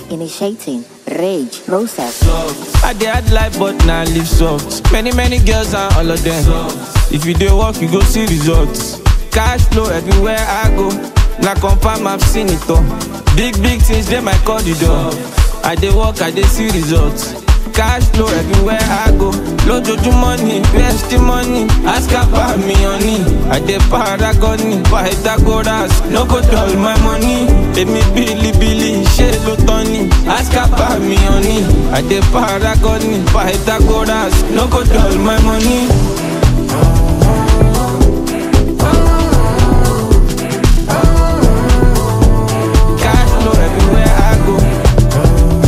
Initiating rage process. I dey hard life but na live soft. Many many girls and all of them. If you dey work you go see results. Cash flow everywhere I go. Na confirm I've seen it all. Big big things dey my corridor. I dey work I dey see results. Cash flow everywhere I go. Lójoojúmọ́ ni where's the money? Ask about me honey. I dey paragon ni Pythagoras. No go dull my money. Èmi bílíbílí ṣé ló tán ni? Ask about me honey. I dey paragon ni Pythagoras. No go dull my money. Cash flow everywhere I go.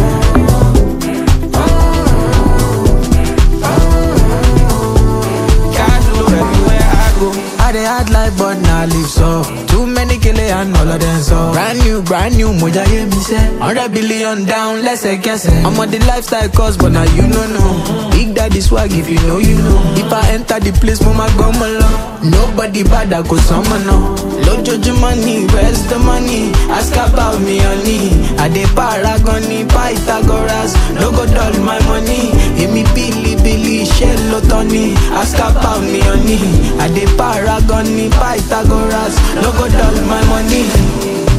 Cash flow everywhere I go. I dey hard life but na live so Too many kele and all of them so Brand new, brand new, moja ye mi se Hundred billion down, lẹ́sẹ̀kẹsẹ̀ I'm on the lifestyle course but now you no know Big daddy swag if you know you know If I enter the place mo ma gbọ́ mọ lọ Nobody bad I go sọmọ náà Lójoojúmọ́ ni where's the money? Ask about me honey I dey paragon ni Pythagoras No go dull my money Èmi bílíbílí ṣé ló tán ni? Ask about me honey I dey paragon ni Pythagoras No go dull my money